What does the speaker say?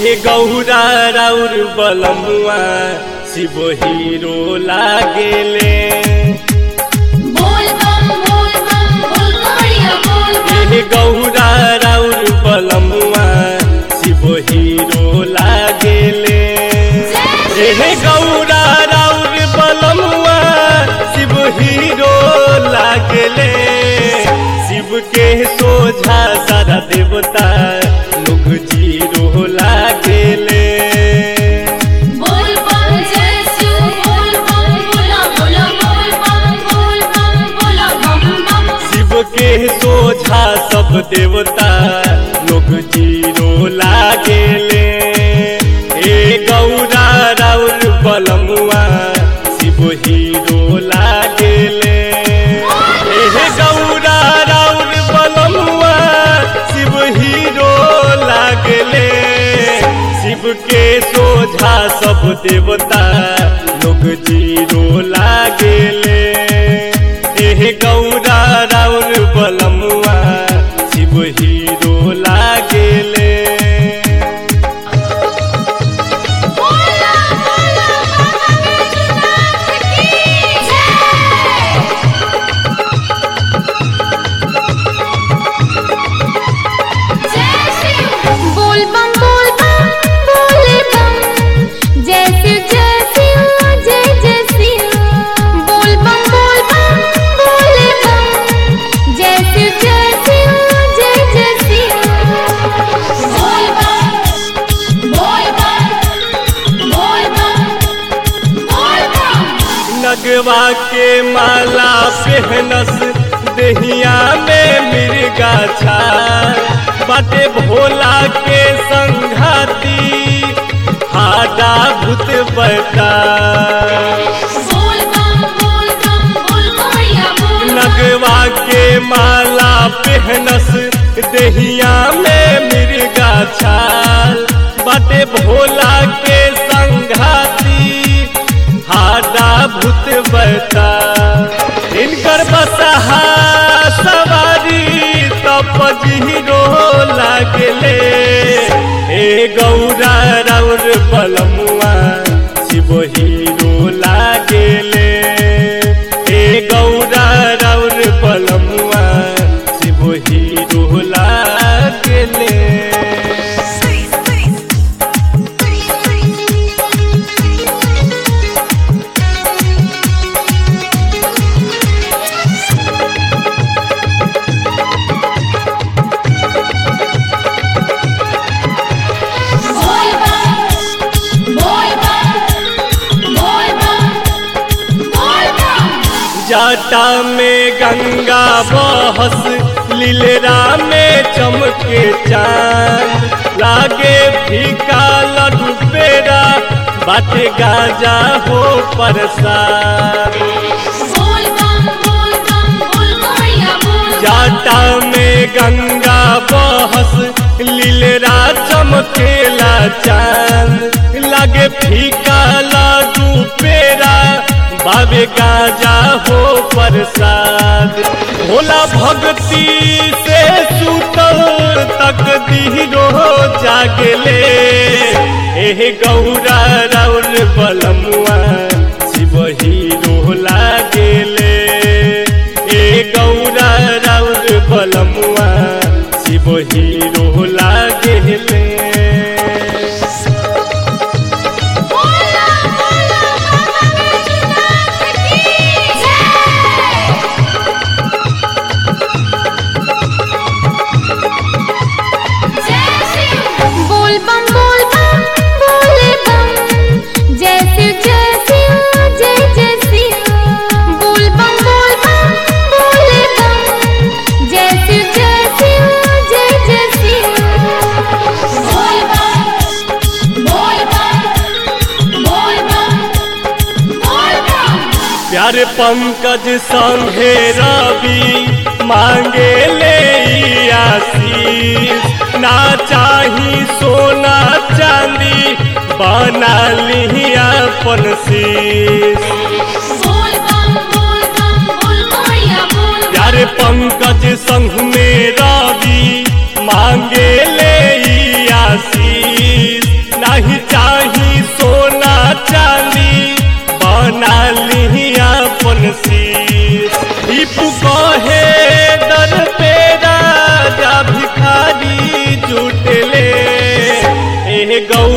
ए गौरा राउर बलमुआ शिव हीरो लागेले बोल बम बोल बम बोल कवड़िया बोल बम ए गौरा राउर बलमुआ शिव हीरो लागेले ए गौरा राउर बलमुआ शिव हीरो लागेले शिव के सोझा सारा देवता लोग जीरो लागेले बोल बम जय शिव बोल बम बोला बोला बोल बम बोल बम बोला बम बम शिव के सोझा सब देवता लोग जीरो लागेले ए गौरा राउर बलमुआ शिव हीरो लागेले ए गौरा राउर बलमुआ शिव हीरो लागेले शिव के सोझा सब देवता लोग जीरो लागेले एह गौरा राउर बलमुआ शिव हीरो लागेले बोला बोला बाबा बैजनाथ की जय जय शिव बोल बम बोल बम बोले बम जय शिव जय शिव जय जय शिव बोल बम बोल बम बोले बम जय शिव जय शिव जय जय शिव बोल बम बोल बम बोल बम बोल बम नगवा के माला पहनस दहिया में मिर्गा छाल बाटे भोला के संघाती हाडा भूत बता बोल बम बोल बम बोल कवड़िया बोल बम नगवा के माला पहनस दहिया में मिर्गा छाल बाटे भोला के संघाती हाडा भूत बता इनकर बसहा सवारी तप जीरो लागले ए गौरा राउर बलमुआ शिव हीरो लागेले ए गौरा राउर बलमुआ शिव हीरो लागेले बोल बम बोल बम बोल बम बोल बम जाटा में गंगा बहस लीलरा में चमके चांद लागे फीका लड्डू पेड़ा बाटे गाजा हो परसाद बोल बम बोल बम बोल कवड़िया बोल बम जाटा में गंगा बहस लीलरा चमकेला चांद लागे फीका लड्डू पेड़ा बाबे गाजा हो प्रसाद भोला भक्ति से सुतल तक दीरो जागले एह गौरा राउर बलमुआ शिव हीरो लागेले ए गौरा राउर बलमुआ शिव हीरो लागेले बोला बोला बाबा बैजनाथ की जय जय शिव बोल बम बोल बम बोले बम जय शिव जय शिव जय जय शिव बोल बम बोल बम बोले बम जय शिव जय शिव जय जय शिव बोल बम बोल बम बोल बम बोल बम प्यारे पंकज संघे रवि मांगे ले ई आशीष ना चाही सोना चांदी बना ली अपन शीश बोल बम बोल बम बोल कवड़िया बोल बम प्यारे पंकज संघ में रवि मांगे ले ई आशीष गौ